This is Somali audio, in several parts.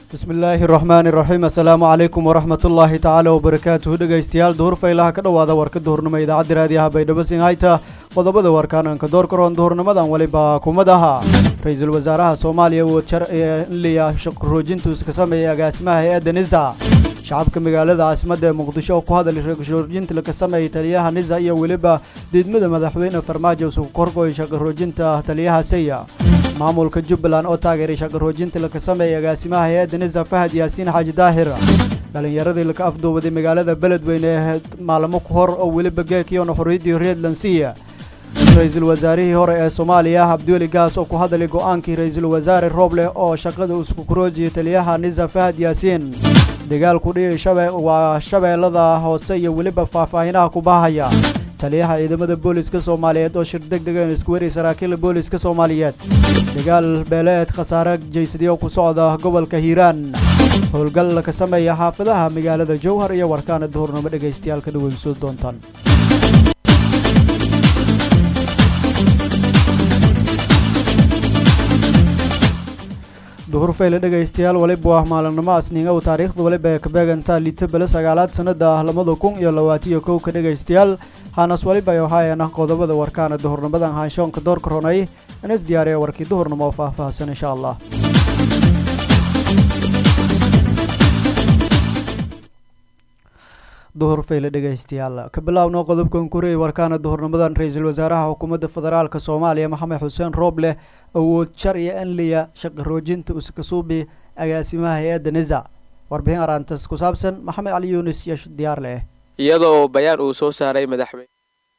bismi illaahi raxmaani raxiim assalaamu calaykum waraxmat ullaahi tacaala wabarakaatuhu dhegaystayaal duhur faylaha ka dhowaada warka duhurnimo idaacadda raadiyaha baydhabo sinhayta qodobada warkaananka door karoon duhurnimadan weliba kumad aha ra-iisul wasaaraha soomaaliya uu jarliya shaqroojintu iska sameeyay agaasimaha hay-adda nisa shacabka magaalada caasimadda ee muqdisho oo ku hadalay shaqroojinta laka sameeyay taliyaha nisa iyo weliba diidmada madaxweyne farmaajo isugu korgoy shaqaroojinta taliyaha saya maamulka jubbaland oo taageeray shaqaroojinta laka sameeyay agaasimaha hay-adda nisa fahad yaasiin xaaji daahir dhalinyaradii laka afduubaday magaalada beledweyne ee maalmo ku hor oo weliba geekiyoona xorriyaddii reedlandsiya ra-iisul wasaarihii hore ee soomaaliya abdiweli gaas oo ku hadalay go-aankii ra-iisul wasaare rooble oo shaqada isku kuroojiyay taliyaha nisa fahad yaasiin dagaalku dhihi waa shabeellada hoose iyo weliba faahfaahinaha ku baahaya taliyaha ciidamada booliska soomaaliyeed oo shir deg degan isku weri saraakiila booliska soomaaliyeed dagaal beeleed khasaare jaysadyo ku socda gobolka hiiraan howlgal ka sameeya xaafadaha magaalada jowhar iyo warkaana duhurnimo dhegaystayaal ka dhaweyso doontaan duhur fayle dhegaystayaal waliba waa maalinimo asniinga u taariikhda waliba ee ka beegantaa liito bele sagaalaad sannada labada kun iyo labaatiyo kowka dhegaystayaal haanas waliba ay ahaayeen qodobada warkaana duhurnimadan haanshoonka doorka ronay inas diyaariya warkii duhurnimo oo faahfaahsan insha allah duhur fayle dhegaystayaal ka bilaawno qodobkan kurey warkaana duhurnimadan ra-iisul wasaaraha xukuumadda federaalka soomaaliya maxamed xuseen rooble awood sharciya anliya shaqaroojinta uskasuubi agaasimaha hay-adda nisa warbixin araantas ku saabsan maxamed cali yuunis iyo diyaar leh iyada oo bayaan uu soo saaray madaxweyne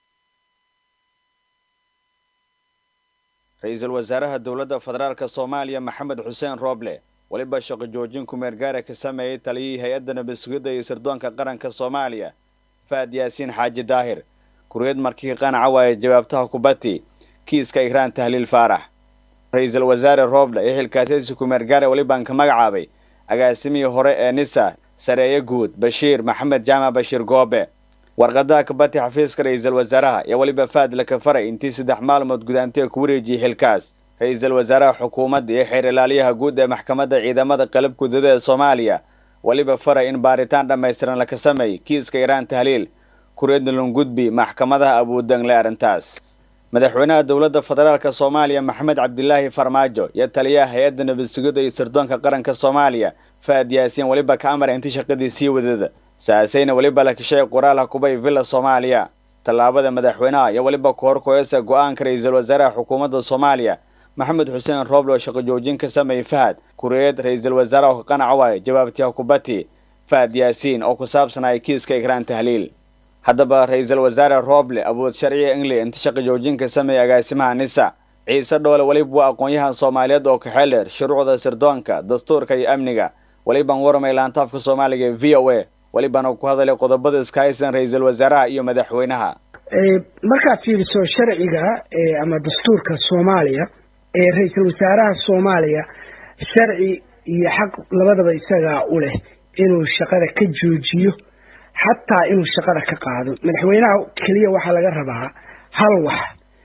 ra-iisul wasaaraha dowladda federaalka soomaaliya maxamed xuseen rooble weliba shaqo joojin kumeergaara ka sameeyey taliyihii hay-adda nabad-sugidda iyo sirdoonka qaranka soomaaliya faad yaasiin xaaji daahir kuriyad markii qanaca waaye jawaabtaha kubati kiiska igraan tahliil faarax ra-iisul wasaare rooble ee xilkaasiyadiisa kumeergaare welibaan ka magacaabay agaasimihii hore ee nisa sareeye guud bashiir maxamed jaamac bashiir goobe warqadaha kabati xafiiska ra-iisul wasaaraha ayaa weliba faad laka faray intii saddex maalmood gudaantee ku wareejiyey xilkaas ra-iisul wasaaraha xukuumadda iyo xeer ilaaliyaha guud ee maxkamadda ciidamada qalab gudada ee soomaaliya weliba faray in baaritaan dhammaystiran laka sameey kiiska iraan tahliil kuriyadna lungudbi maxkamadaha abuudangle arrintaas madaxweynaha dowladda federaalka soomaaliya maxamed cabdilaahi farmaajo iyo taliyaha hay-adda nabadsugidda iyo sirdoonka qaranka soomaaliya faad yaasiin weliba ka amara inti shaqadii sii wadada saasayna weliba la kashay qoraalha kubay villa soomaaliya tallaabada madaxweynaha iyo weliba ku horkoyasa go-aanka ra-iisul wasaaraha xukuumadda soomaaliya maxamed xuseen rooble oo shaqo joojin ka sameeyey fahad kuriyeed ra-iisul wasaaraha ka qanaca waaye jawaabtiha kubati faad yaasiin oo ku saabsanaya kiiska igraan tahliil haddaba ra-iisul wasaare rooble awood sharciga england inta shaqo joojinka sameeyay agaasimaha nisa ciise dhoole weliba waa aqoon-yahan soomaaliyeed oo kaxeeler shuruucda sirdoonka dastuurka iyo amniga welibaan waramay laantaafka soomaaliga ee v o a welibana ku hadalay qodobada iska haysan ra-iisul wasaaraha iyo madaxweynaha markaad fiiriso sharciga ama dastuurka soomaaliya ee ra-iisul wasaaraha soomaaliya sharci iyo xaq labadaba isagaa u leh inuu shaqada ka joojiyo xataa inuu shaqada ka qaado madaxweynaha keliya waxaa laga rabaa hal wax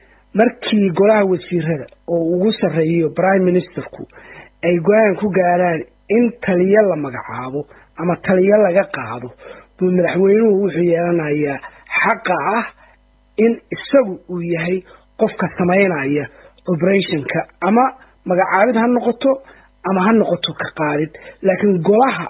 markii golaha wasiirada oo ugu sarreeyo prime ministerku ay go-aan ku gaaraan in taliyo la magacaabo ama taliyo laga qaado buu madaxweynuhu wuxuu yeelanayaa xaqa ah in isagu uu yahay qofka samaynaya operationka ama magacaabid ha noqoto ama ha noqoto ka qaadid laakiin golaha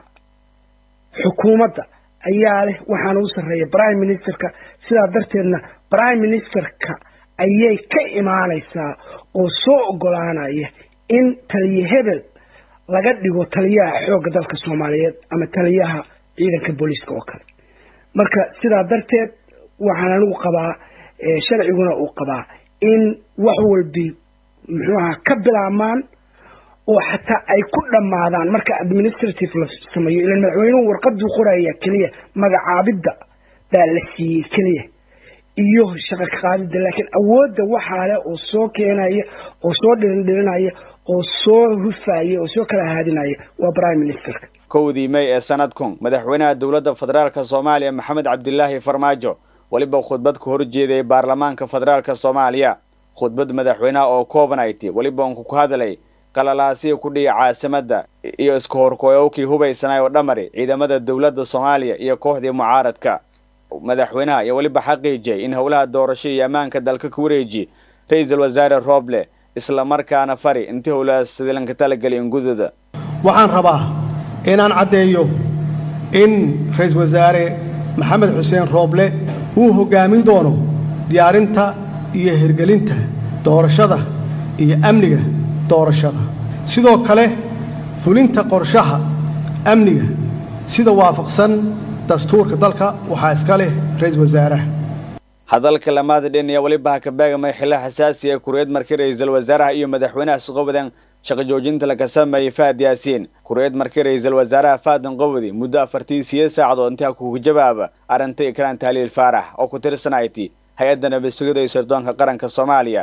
xukuumadda ayaa leh waxaana u sarreeya prime ministerka sidaa darteedna prime ministerka ayay ka imaanaysaa oo soo ogolaanaya in taliye hebel laga dhigo taliyaha xoogga dalka soomaaliyeed ama taliyaha ciidanka booliiska oo kale marka sidaa darteed waxaan anigu qabaa sharciguna uu qabaa in wax walbi muxuu ahaa ka bilaabmaan oo xataa ay ku dhammaadaan marka administrative la sameeyo ilan madaxweynuhu warqaduu qoraya keliya magacaabidda baa la siiyey keliya iyo shaqa ka qaadidda laakiin awoodda waxaa leh oo soo keenaya oo soo dhirindhirinaya oo soo hufaya oo soo kala haadinaya waa prime ministerka kowdii may ee sanadkun madaxweynaha dowladda federaalka soomaaliya maxamed cabdilaahi farmaajo weliba khudbad ka horjeedayay baarlamaanka federaalka soomaaliya khudbad madaxweynaha oo kooban ay ti weliba unku ku hadalay qalalaasiya ku dhiya caasimadda iyo iska horkooyowkii hubaysanaay oo dhamari ciidamada dowladda soomaaliya iyo kooxdii mucaaradka madaxweynaha iyo weliba xaqiijiyay in howlaha doorasho iyo ammaanka dalka ku wareeji ra-iisul wasaare rooble isla markaana fari intii howlahaas sidilanka talageli ingudooda waxaan rabaa inaan caddeeyo in ra-iisul wasaare maxamed xuseen rooble uu hoggaamin doono diyaarinta iyo hirgelinta doorashada iyo amniga doorashada sidoo kale fulinta qorshaha amniga sida waafaqsan dastuurka dalka waxaa iska leh ra-iisul wasaaraha hadalka lamaada dhin ayaa weliba ha ka beegamay xillo xasaasi ee kureed markii ra-iisul wasaaraha iyo madaxweynaha isqobadan shaqo joojinta laga sameeyey fahad yaasiin kureed markii ra-iisul wasaaraha faadan qobodi muddo afartii siyo saacadood intaa kuga jawaaba arrinta ikraan tahliil faarax oo ku tirsanayti hay-adda nabadsugida iyo sirdoonka qaranka soomaaliya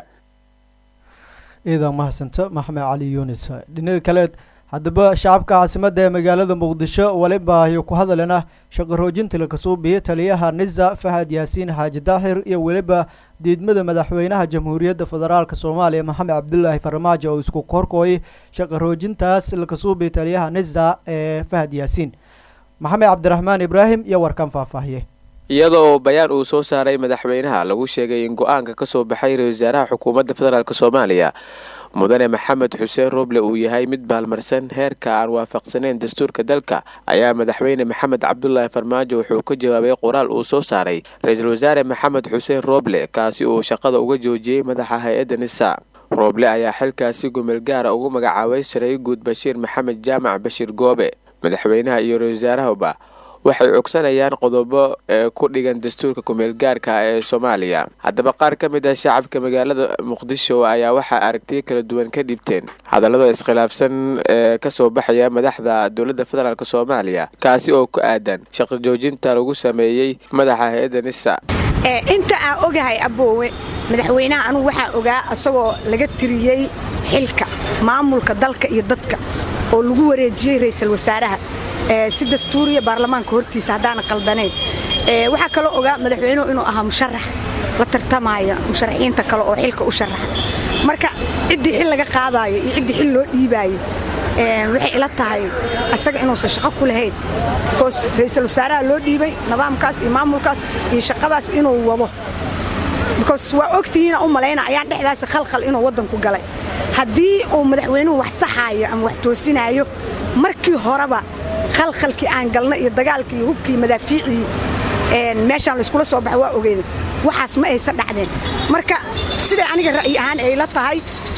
ciidan mahadsanta maxmed cali yunis dhinaga kale haddaba shacabka caasimadda ee magaalada muqdisho weliba ayuu ku hadalena shaqo roojinta lakasoo biyey taliyaha nisa fahad yaasiin xaaji daahir iyo weliba diidmada madaxweynaha jamhuuriyadda federaalk soomaaliya maxamed cabdulaahi farmaajo oo isku korkooyay shaqo roojintaas lakasoo biyey taliyaha nisa ee fahad yaasiin maxamed cabdiraxmaan ibraahim iyo warkan faahfaahiye iyadoo bayaan uu soo saaray madaxweynaha lagu sheegay in go-aanka ka soo baxay ra-isul wasaaraha xukuumadda federaalk soomaaliya mudane maxamed xuseen roble uu yahay mid baalmarsan heerka aan waafaqsaneyn dastuurka dalka ayaa madaxweyne maxamed cabdulaahi farmaajo wuxuu ka jawaabay qoraal uu soo saaray ra-iisul wasaare maxamed xuseen roble kaasi uu shaqada uga joojiyey madaxa hay-adda nisa roble ayaa xilkaasi gumeel gaara ugu magacaabay sareey guud bashiir maxamed jaamac bashiir goobe madaxweynaha iyo ra-isul wasaarahuba waxay cogsanayaan qodobo ee ku dhigan dastuurka kumeelgaarka ee soomaaliya haddaba qaar ka mid ah shacabka magaalada muqdisho ayaa waxaa aragtiyo kala duwan ka dhibteen hadallada iskhilaafsan ee kasoo baxaya madaxda dowladda federaalk soomaaliya kaasi oo ku aadan shaqo joojinta lagu sameeyey madaxa hay-adda nisa inta aan ogahay aboowe madaxweynaha anugu waxaa ogaa asagoo laga tiriyey xilka maamulka dalka iyo dadka oo lagu wareejiyey ra-iisul wasaaraha si dastuuriya baarlamaanka hortiisa haddaana qaldanayn waxaa kaloo ogaa madaxweynuhu inuu ahaa musharax la tartamaya musharaxiinta kale oo xilka u sharaxa marka ciddii xil laga qaadaayo iyo ciddii xil loo dhiibaayo waxay ila tahay asaga inuusan shaqo ku lahayn bikoos ra-iisul wasaaraha loo dhiibay nidaamkaas iyo maamulkaas iyo shaqadaas inuu wado bikoos waa ogtihiina u malayna ayaan dhexdaasi khalkhal inuu waddanku galay haddii uu madaxweynuhu wax saxaayo ama wax toosinaayo markii horeba khalkhalkii aan galna iyo dagaalkii iyo hubkii madaafiicii meeshaan layskula soo baxa waa ogeyda waxaas ma aysa dhacdeen marka siday aniga ra'yi ahaan ay la tahay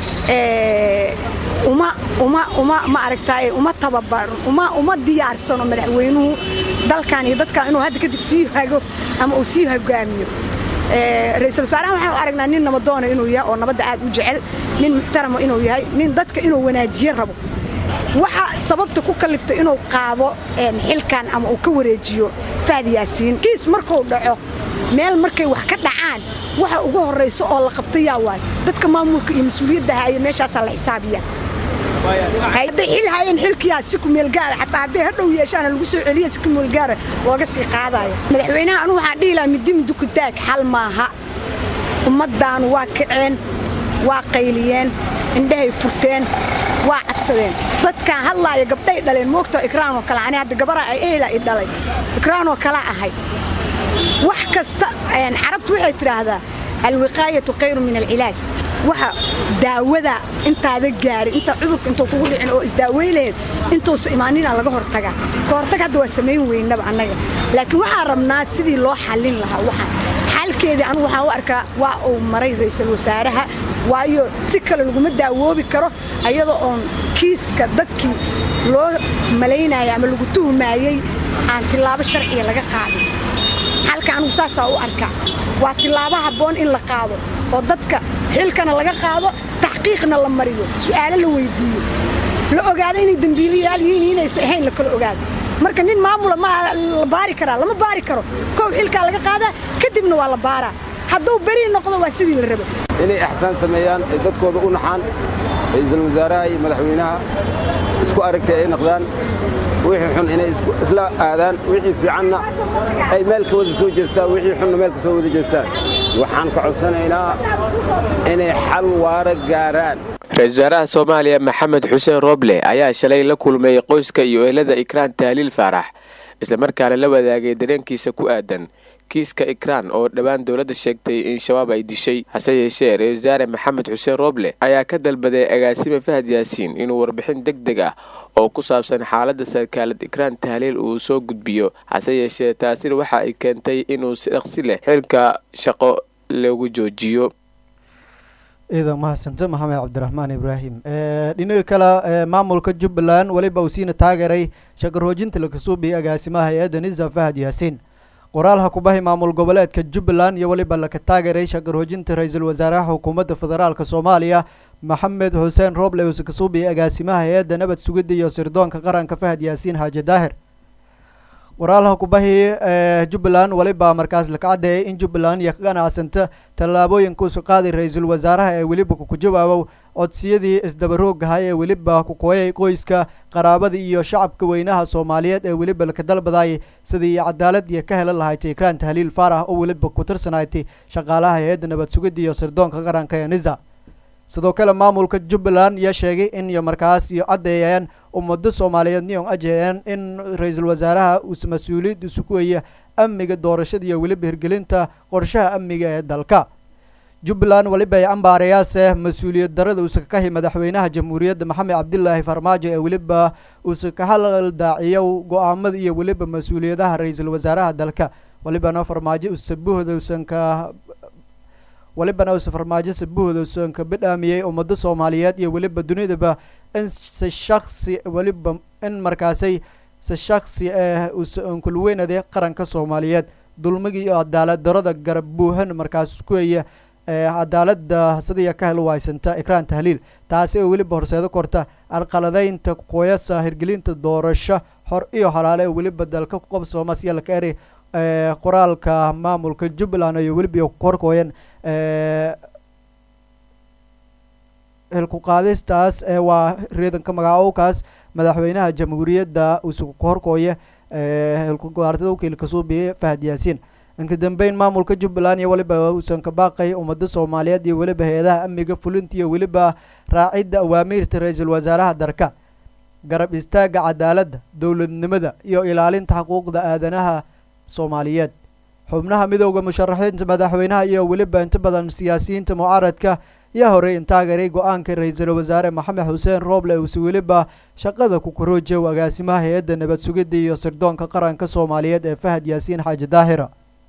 uma uma uma ma aragtaaye uma tababaran uma uma diyaarsano madaxweynuhu dalkan iyo dadkan inuu hadda kadib sii hago ama uu sii hogaamiyo ra-iisul wasaarahan waxaan u aragnaa nin nabadoona inuu yahay oo nabadda aad u jecel nin muxtarama inuu yahay nin dadka inuu wanaajiye rabo waxa sababta ku kaliftay inuu qaado xilkan ama uu ka wareejiyo fahad yaasiin kiis markuu dhaco meel markay wax ka dhacaan waxa ugu horrayso oo la qabtayaa waay dadka maamulka iyo mas-uuliyadda haya meeshaasaa la xisaabiya hadday xil hayeen xilkiyaa si kumeelgaara xataa hadday hadhow yeeshaana lagu soo celiya si kumeelgaara looga sii qaadayo madaxweynaha anugu waxaan dhihi lahaa midi midukutaag xal maaha ummaddaanu waa kaceen waa qayliyeen indhahay furteen waa cabsadeen dadkaan hadlaaya gabdhay dhaleen moogta ikraanoo kale ani hadda gabaraa ay ehla i dhalay ikraanoo kala ahay wax kasta carabtu waxay tidhaahdaa alwiqaayatu khayru min alcilaaj waxa daawada intaada gaarin intaa cudurka intuu kugu dhicin oo isdaawey lahayd intuusa imaanina laga hortagaa ka hortag hadda waa samayn weynaba annaga laakiin waxaan rabnaa sidii loo xallin lahaa waxaan xalkeedii anugu waxaan u arkaa waa uu maray ra'iisul wasaaraha waayo si kale laguma daawoobi karo ayadoo oon kiiska dadkii loo malaynaya ama lagu tuhmaayey aan tillaabo sharciya laga qaadin xalka anugu saasaa u arkaa waa tillaabo habboon in la qaado oo dadka xilkana laga qaado taxqiiqna la mariyo su'aalo la weyddiiyo la ogaado inay dembiilayaal yihiin inaysa ahayn la kala ogaado marka nin maamula ma la baari karaa lama baari karo kow xilkaa laga qaadaa kadibna waa la baaraa hadduu beri noqdo waa sidii la rabo inay axsaan sameeyaan ay dadkooda u naxaan ra'iisul wasaaraha iyo madaxweynaha isku aragtay ay noqdaan wixii xun inay isla aadaan wixii fiicanna ay meel ka wada soo jeestaan wixii xunna meel ka soo wada jeestaan waxaan ka codsanaynaa inay xal waara gaaraan ra-iisul wasaaraha soomaaliya maxamed xuseen rooble ayaa shalay la kulmay qoyska iyo ehelada ikraan tahliil faarax islamarkaana la wadaagay dareenkiisa ku aadan kiiska ikraan oo dhowaan dowladda sheegtay in shabaab ay dishay hase yeeshee ra-isul wasaare maxamed xuseen rooble ayaa ka dalbaday agaasime fahad yaasiin inuu warbixin deg deg ah oo ku saabsan xaaladda sarkaalad ikraan tahliil uu soo gudbiyo hase yeeshee taasina waxa ay keentay inuu si dhaqsi leh xilka shaqo lagu joojiyo ciidan mahadsante maxamed cabdiraxmaan ibraahim dhinaga kale maamulka jubbaland weliba uu siina taageeray shaqaroojinta lakasuubiya agaasimaha hay-adda nisa fahad yaasiin qoraalha kubahi maamul goboleedka jubbaland iyo weliba laka taageeray shaqaroojinta ra-iisul wasaaraha xukuumadda federaalk soomaaliya maxamed xuseen rooble uuse kasuubiya agaasimaha hay-adda nabad sugidda iyo sirdoonka qaranka fahad yaasiin xaaji daahir qoraalha kubahi jubbaland weliba markaas laka caddeeyay in jubbaland iyo ka ganacsanta tallaabooyinkuusu qaaday ra-iisul wasaaraha ee weliba ku jawaabow codsiyadii isdabaroogahay ee weliba ku kooyay qoyska qaraabada iyo shacabka weynaha soomaaliyeed ee weliba laka dalbadaayay sidii cadaalad iyo ka helan lahayd ikraan tahliil faarax oo weliba ku tirsanayd shaqaalaha hay-adda nabad sugidda iyo sirdoonka qaranka ee nisa sidoo kale maamulka jubbaland iyo sheegay in iyo markaas iyo caddeeyeen ummado soomaaliyeed nion ajheen in ra-iisul wasaaraha uus mas-uuliyad isuku weeye amniga doorashada iyo weliba hirgelinta qorshaha amniga ee dalka jubbaland weliba ay cambaarayaase mas-uuliyad darada uuse kakahi madaxweynaha jamhuuriyadda maxamed cabdilaahi farmaajo ee weliba uuse ka haldaaciyo go-aamada iyo weliba mas-uuliyadaha ra-iisul wasaaraha dalka welibana farmaajo usabuhda usan ka welibana uuse farmaajo sabuhda usan ka bidhaamiyey ummado soomaaliyeed iyo weliba dunidaba in si shaksi weliba in markaasay si shaksi ah usan kulweynade qaranka soomaaliyeed dulmigii iyo cadaalad darada garab buuhan markaas kuweya cadaalada sidaiya ka hel waysanta ikraan tahliil taasi oo weliba horseedo korta alqaladaynta qoyasa hirgelinta doorasho hor iyo halaale oo weliba dalka ku qabsooma siya laka eri qoraalka maamulka jubbaland iyo weliba korkooyan hilku qaadistaas waa reedanka magacoowkaas madaxweynaha jamhuuriyadda usugu horkooya hilkugaartada wakiilka suubiye fahad yaasiin inka dambeyn maamulka jubbaland iyo weliba uusan ka baaqay ummado soomaaliyeed iyo weliba hay-adaha amniga fulinta iyo weliba raacidda awaamiirta ra-iisul wasaaraha dalka garab istaaga cadaaladda dowladnimada iyo ilaalinta xuquuqda aadanaha soomaaliyeed xubnaha midooda musharaxiinta madaxweynaha iyo weliba inta badan siyaasiyiinta mucaaradka yaa horey intaageeray go-aanka ra-iisul wasaare maxamed xuseen rooble uuse weliba shaqada ku koroojow agaasimaha hay-adda nabad sugidda iyo sirdoonka qaranka soomaaliyeed ee fahad yaasiin xaaji daahira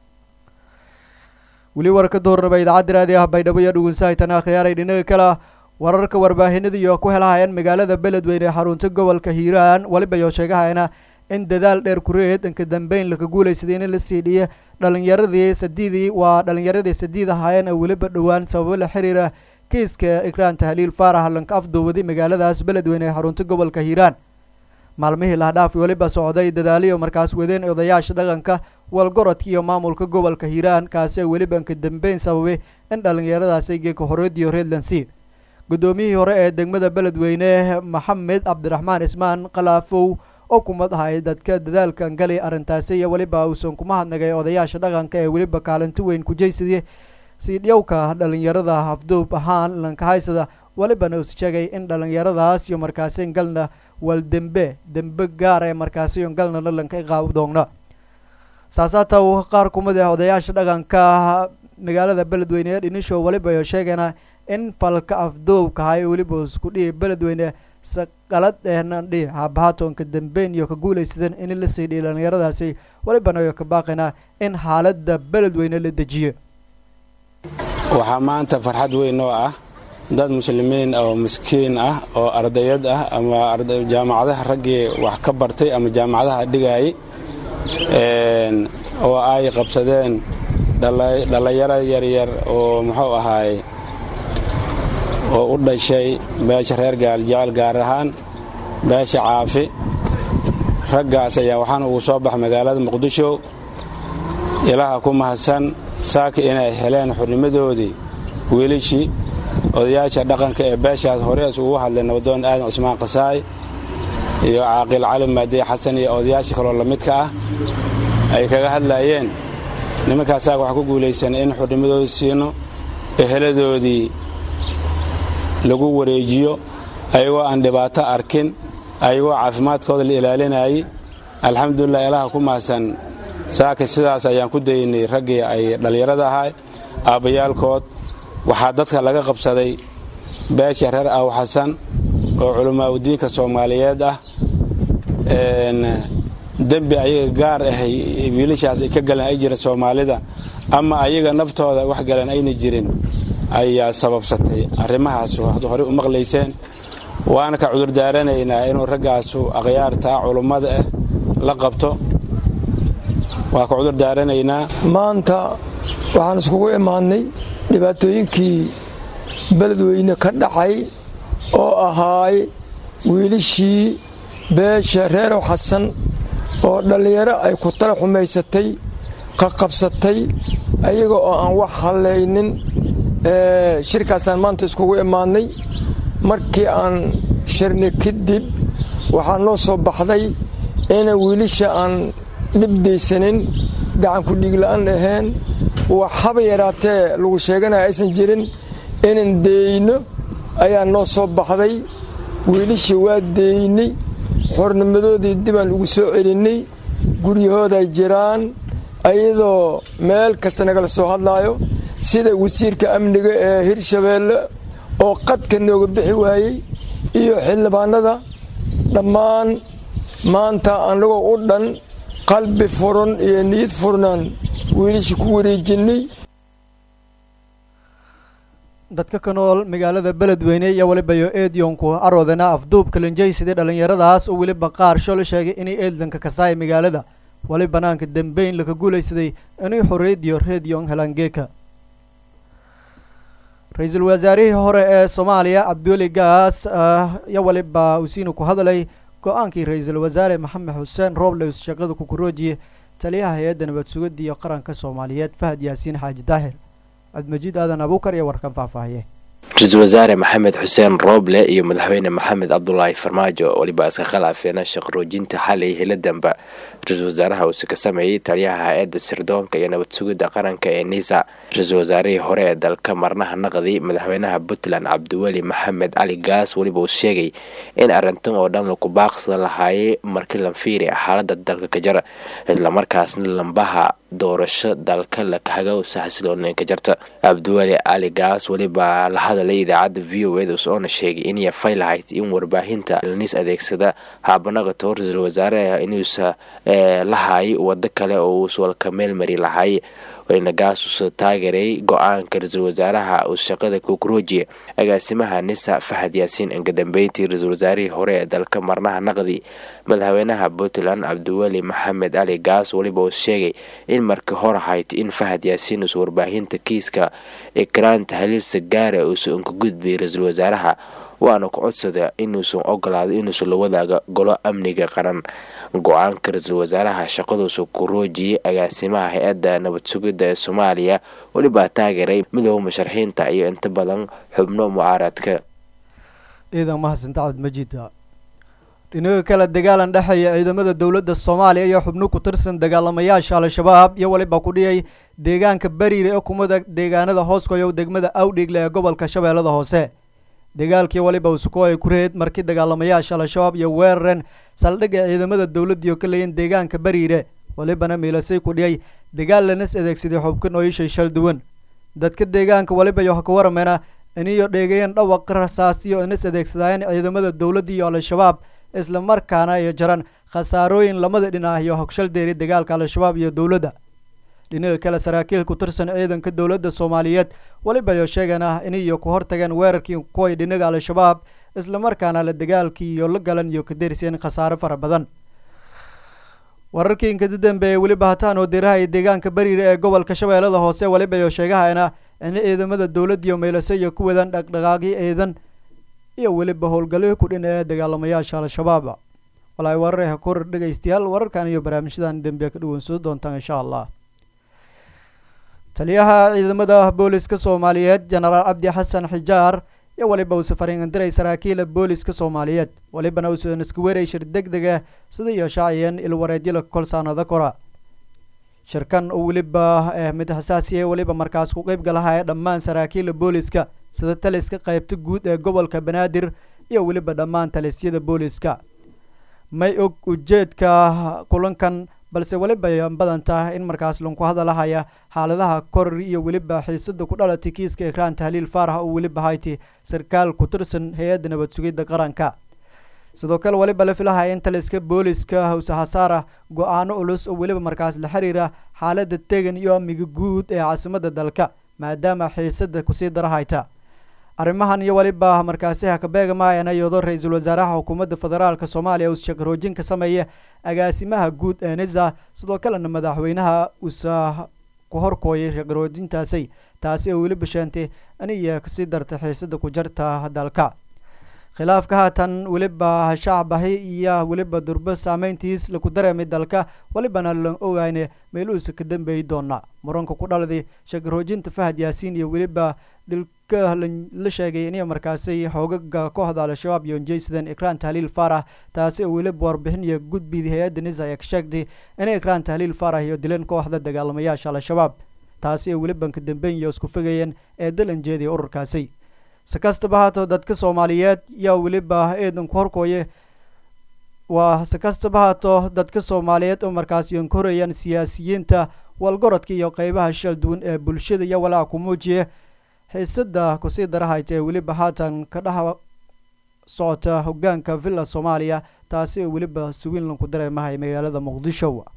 weli warka doornaba idaacadda raadi ah baydhabo iyo dhugunsahaytana khiyaaray dhinaga kale wararka warbaahinada iyo ku helahayeen magaalada beledweyne ee xarunta gobolka hiiraan weliba iyo sheegahayana in dadaal dheer kureed inka dambeyn laka guulaysaday in la sii dhiya dhalinyaradii sadiidii waa dhalinyaradii sadiid ahaayeen oo weliba dhowaan sababo la xiriira kiiska ikraan tahliil faarax lanka afduuwaday magaaladaas beledweyne ee xarunta gobolka hiiraan maalmihii lahdhaaf weliba socday dadaaliyo markaas wadeen odayaasha dhaqanka walgorodka iyo maamulka gobolka hiiraan kaasi oo weliba inka dambeyn sababay in dhallinyaradaasi geeka horediyo redlandsea guddoomiyihii hore ee degmada beledweyne maxamed cabdiraxmaan ismaan kalaafow oo kumad ahay dadka dadaalkan galay arrintaasi iyo weliba uusan kuma hadnagay odayaasha dhaqanka ee weliba kaalinto weyn kujaysadii siidhyowka dhalinyarada afduub ahaan lankahaysada welibana us sheegay in dhalinyaradaas iyo markaasi galna wal dembe dembe gaar ee markaasi galnana lanka iqaab doogna saasaata qaar kumid ah odayaasha dhaqanka magaalada beledweyne ee dhinisho weliba iyo sheegayna in falka afduubkahay weliba isku dhihi beledweyne saqalad ehnandhi haabahaatonka dambeyn iyo ka guulaysadan in la sii dhihi dhalinyaradaasi welibana iyo ka baaqayna in xaaladda beledweyne la dejiyo waxaa maanta farxad weyn oo ah dad muslimiin oo miskiin ah oo ardayad ah ama jaamacadaha raggii wax ka bartay ama jaamacadaha dhigaayay oo ay qabsadeen dhallinyaro yaryar oo muxuu ahaay oo u dhashay beesha reer gaaljecel gaar ahaan beesha caafi raggaas ayaa waxaana ugu soo baxa magaalada muqdisho ilaha ku mahadsan saaka inay heleen xurnimadoodii wiilishii odayaasha dhaqanka ee beeshaas horees ugu hadlay nabadoon aadan cusmaan qasaay iyo caaqil cali maadiye xasan iyo odayaasha kaloo lamidka ah ay kaga hadlaayeen nimankaasaga waxaa ku guulaysan in xurnimadoodii siino eheladoodii lagu wareejiyo ayagoo aan dhibaato arkin ayagoo caafimaadkooda la ilaalinayay alxamdulilah ilaha ku mahadsan saaka sidaas ayaan ku daynay raggii ay dhallinyarada ahaa aabbayaalkood waxaa dadka laga qabsaday beesha reer aw xasan oo culammaaudiinka soomaaliyeed ah dembi ayaga gaar ah wiilashaas ay ka galeen ay jira soomaalida ama ayaga naftooda wax galeen ayna jirin ayaa sababsatay arrimahaas waxaad horey u maqlayseen waana ka cudurdaaranaynaa inuu raggaasu akhyaartaa culummada ah la qabto waa ka cudurdaaranaynaa maanta waxaan iskugu imaannay dhibaatooyinkii beledweyne ka dhacay oo ahaay wiilishii beesha reerow xasan oo dhallinyaro ay ku tala xumaysatay qaqabsatay ayaga oo aan wax hallaynin shirkaasaan maanta iskugu imaannay markii aan shirnay kadib waxaa noo soo baxday inaan wiilisha aan dhibdaysanin gacanku dhiigla'aan ahayn waxhaba yaraatee lagu sheeganaya aysan jirin inaan deeyno ayaa noo soo baxday wiilishii waa deeynay xornimadoodii dibaan ugu soo celinnay guryahooday jiraan ayadoo meel kasta nagala soo hadlaayo sida wasiirka amniga ee hirshabeelle oo qadka nooga bixi waayey iyo xildhibaanada dhammaan maanta annagoo u dhan qalbi furan iyo niyad furnaan wiilishii ku wareejinnay dadka ka nool magaalada beledweyne iyo weliba yo eedyonku aroodana afduubka linjaysidii dhallinyaradaas oo weliba qaar shol sheegay inay eedlanka kasaaya magaalada wali banaanka dambeyn laka guulaysaday inay xoreediyo reediyon helangeeka ra-iisul wasaarihii hore ee soomaaliya cabdiweli gaas iyo waliba usiina ku hadlay go-aankii ra-iisul wasaare maxamed xuseen robles shaqada kukuroojiye taliyaha hay-adda nabad sugidda iyo qaranka soomaaliyeed fahad yaasiin xaaji daahir cabdimajiid aadan abuukar iyo warkan faahfaahiye ra-iisul wasaare maxamed xuseen rooble iyo madaxweyne maxamed cabdulaahi farmaajo weliba iska khilaafeena shaqroojinta xalay hiladamba ra-iisul wasaaraha uuse ka sameeyey taliyaha hay-adda sirdoonka iyo nabad sugidda qaranka ee nisa ra-iisul wasaarihii hore ee dalka marnaha naqdi madaxweynaha puntland cabdiweli maxamed cali gaas weliba uu sheegay in arrintan oo dhan laku baaqsada lahaayay markii lanfiiri xaalada dalka ka jara islamarkaasna lambaha doorasho dalka lakahagawsa xasilooneen ka jarta cabdiweli cali gaas weliba la hadalay idaacadda v o eda usoona sheegay inay fay lahayd in warbaahinta laniis adeegsada haabanaqato ra-iisul wasaare inuusa lahaay wado kale oo uus walka meelmari lahaay wayna gaas usa taageeray go-aanka ra-iisul wasaaraha uu shaqada kukuroojiye agaasimaha nisa fahad yaasiin ingadambeyntii ra-iisul wasaarihii hore ee dalka marnaha naqdi madaxweynaha puntland cabdiweli maxamed cali gaas weliba uu sheegay in markii hor ahayd in fahad yaasiin uusa warbaahinta kiiska ikraanta haliilsa gaara uusa unka gudbiyay ra-iisul wasaaraha waana ku codsada inuusan ogolaado inuusan la wadaaga golo amniga qaran go-aanka ra-iisul wasaaraha shaqaduusa kuroojiyey agaasimaha hay-adda nabad sugidda ee soomaaliya welibaa taageeray midooda musharaxiinta iyo inta badan xubno mucaaradka ciidan mahadsanta cabdimajiid dhinaga kale dagaalan dhexeeya ciidamada dowladda soomaaliya iyo xubno ku tirsan dagaalamayaasha al-shabaab iyo weliba ku dhiyay deegaanka bariire ee kumada deegaanada hooskoyo degmada awdhigle ee gobolka shabeellada hoose dagaalkii waliba usuko ay ku reed markii dagaalamayaasha al-shabaab iyo weeraren saldhigga ciidamada dowladdiioo ka leeyin deegaanka bariire walibana miilasay ku dhiyay dagaal lanas adeegsaday xubka nooyishay shal duwan dadka deegaanka waliba iyo ka warameena iniyo dheegayan dhawaq rasaasiyo inas adeegsadaayeen ciidamada dowladda iyo al-shabaab isla markaana iyo jaran khasaarooyin lamada dhinac iyo hogshal deeri dagaalka al-shabaab iyo dowladda dhinaga kale saraakiil ku tirsan ciidanka dowladda soomaaliyeed waliba iyo sheegan ah iniyo ku hortageen weerarkii kuway dhinaga al-shabaab islamarkaana la dagaalkii iyo la galan iyo ka deriseen khasaaro fara badan wararkii inkada dambeeyey weliba hataan oo diraha iyo deegaanka bariire ee gobolka shabeellada hoose waliba iyo sheegahayna in ciidamada dowladda iyo meylase iyo ku wadaan dhaqdhaqaaqyo ciidan iyo weliba howlgalyo ku dhin ee dagaalamayaasha al-shabaab walaay wararha ku dhegaystayaal wararkan iyo barnaamijyadan dambe ka dhaweynsoo doontaan insha allah taliyaha ciidamada booliska soomaaliyeed jenaraal cabdi xasan xijaar iyo waliba uuse fariindiray saraakiila booliska soomaaliyeed walibana uusan iska weeray shir deg deg ah sida iyo shaaciyeen ilwareedyada kolsaanada kora shirkan oo weliba mid xasaasiya weliba markaas ku qeyb galaha ee dhammaan saraakiila booliska sida taliska qaybta guud ee gobolka banaadir iyo weliba dhammaan talisyada booliska may og ujeedka kulankan balse weliba badan tahay in markaas lanku hadalahaya xaaladaha koror iyo weliba xiisada ku dhalatay kiiska ekraan tahliil faarax oo weliba hayti sarkaal ku tirsan hay-adda nabad sugidda qaranka sidoo kale weliba la filahaya in taliska booliska hawse hasaara go-aano culus oo weliba markaas la xiriira xaalada tegan iyo amniga guud ee caasimada dalka maadaama xiisada kusii dara hayta arrimahan iyo weliba markaasi hakabeegamaayana iyadoo ra-iisul wasaaraha xukuumadda federaalk soomaaliya uu shaqaroojin ka sameeya agaasimaha guud ee nisa sidoo kalena madaxweynaha uusa ku horkooyay shaqaroojintaasi taasi oo weliba sheentay aniya kasii dartay xiisada ku jarta dalka khilaafka haatan weliba shacbahi iyo weliba durbo saameyntiis laku dareemay dalka welibana lan ogayne meeluhuusa ka dambeeyi doona muranka ku dhaladay shaqaroojinta fahad yaasiin iyo weliba dilka la sheegay inay markaasi xoogaga kooxda al-shabaab iyo jaysidan ekraan tahliil faarax taasi oo weliba warbixin iyo gudbidii hay-adda nisa ee ka sheegtay inay ekraan tahliil faarax iyo dileen kooxda dagaalamayaasha al-shabaab taasi oo weliban ka dambeyn iyo isku fogayeen ee dalan jeediya ururkaasi si kastaba haato dadka soomaaliyeed yaa weliba eedan ku horkooye waa si kastaba haato dadka soomaaliyeed oo markaas iyon ka horayaan siyaasiyiinta walgorodka iyo qeybaha shal duwan ee bulshada iyo walaaca ku muujiya xiisada kusii darahayta ee weliba haatan ka dhex socota hogaanka villa soomaaliya taasi oo weliba suwiinlan ku dareemahay magaalada muqdisho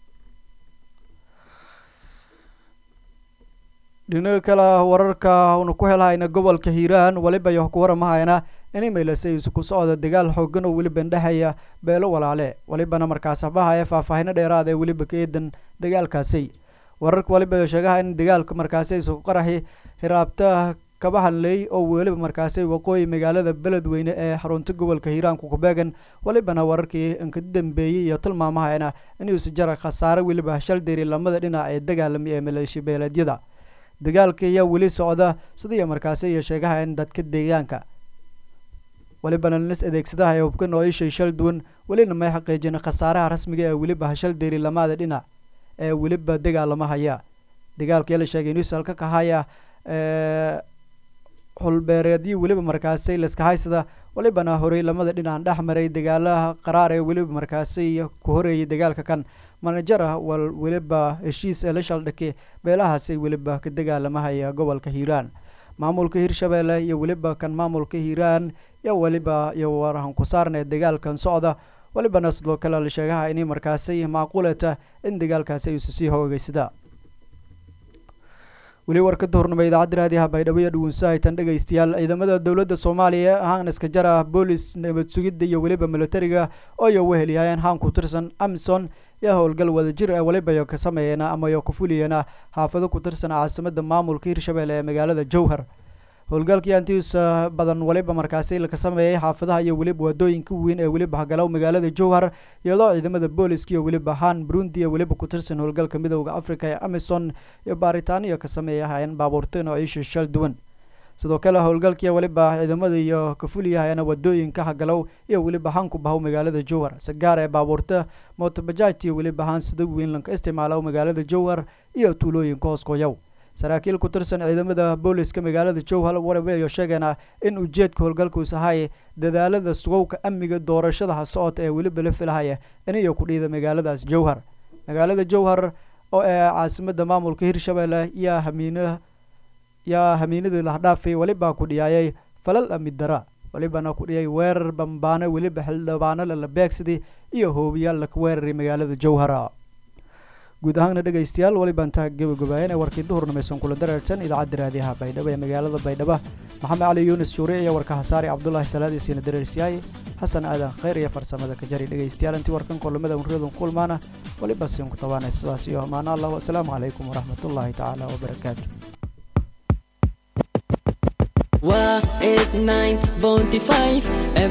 dhinaga kale wararka una ku helhayna gobolka hiiraan weliba iyo ku waramahayna inay meelasay isku socda dagaal xoogan oo weliba ndhexeeya beelo walaale welibana markaas habahaya faahfaahino dheeraad ee weliba ka eedan dagaalkaasi wararka weliba sheegaha in dagaalka markaasi isku qaraxi hiraabta kaba hadley oo weliba markaasi waqooyi magaalada beledweyne ee xarunta gobolka hiiraanku kubeegan welibana wararkii inka dambeeyey iyo tilmaamahayna inuusi jara khasaare weliba shaldiri lamada dhinac ee dagaalami ee maleeshi beeleedyada dagaalka ayaa weli socda sidaiyo markaasi iyo sheegaha in dadka deegaanka welibana lis adeegsadaha ee hubka nooishay shal duwan welina may xaqiijin khasaaraha rasmiga ee weliba hashal deeri lamada dhinac ee weliba dagaalamahaya dagaalka la sheegay inuusi halka kahaya xulbeereedii weliba markaasi liska haysada welibana horey lamada dhinac dhex maray dagaalaha qaraar ee weliba markaasi ku horeeyay dagaalka kan manajara wal weliba heshiis ee la shaldhake beelahaasay weliba ka dagaalamahaya gobolka hiiraan maamulka hirshabeelle iyo weliba kan maamulka hiiraan iyo weliba iyo warahan ku saarnee dagaalkan socda welibana sidoo kale la sheegaha inay markaasi macquulata in dagaalkaasi ayuusa sii hoogeysada weli warkada hornama idaacadda raadiyaha baydhabo iyo dhugunsahaytan dhegaystayaal ciidamada dowladda soomaaliya haan iska jara boolis nabad sugidda iyo weliba militariga ooyo wehelyaayeen haan ku tirsan amison yaa howlgal wadajir ee weliba ka sameeyana ama yo ku fuliyana xaafado ku tirsan caasimada maamulka hirshabelle ee magaalada jowhar howlgalkii antiusa badan weliba markaasi laka sameeyay xaafadaha iyo weliba wadooyinka weyn ee weliba hagalow magaalada jowhar iyadoo ciidamada booliska iyo weliba haan burundi ee weliba ku tirsan howlgalka midooda africa ee amison iyo baaritaaniyo ka sameeyahayeen baabuurta noociisha shal duwan sidoo kale howlgalkii weliba ciidamada iyo ka fuliyahayana wadooyinka hagalow iyo weliba haan ku bahow magaalada jowhar sagaar ee baabuurta motobajaajti weliba haan sida weyn lanka isticmaalo magaalada jowhar iyo tuulooyinka hooskoyaw saraakiil ku tirsan ciidamada booliska magaalada jowhar warabeyo sheegana in ujeedka howlgalkuus ahay dadaalada sugowka amniga doorashadaha socota ee weliba la filahaya iniyo ku dhiida magaaladaas jowhar magaalada jowhar oo ee caasimada maamulka hirshabelle yaa hamiina yaa hamiinadii lahdhaafay weliba ku dhiyaayay falal amid dara welibana ku dhiyay weerar bambaano weliba xildhibaano lala beegsaday iyo hoobiyaal laka weeraray magaalada jowhara guud ahaanna dhegaystayaal welibaan taa gabagabaayeen ee warkii duhurnamaysan kula dareertan idaacadda raadiyaha baydhabo ee magaalada baydhabo maxamed cali yuunus shuure iyo warka hasaari cabdulaahi salaadiisiina dareersiyaay xasan aadan khayr iyo farsamada ka jari dhegaystayaal intii warkan kulamada unriyadan kulmaana weliba siin ku tabaanay sidaas iyo amaano allah wasalaamu calaykum waraxmatullaahi tacaala wabarakaatu waa 89.5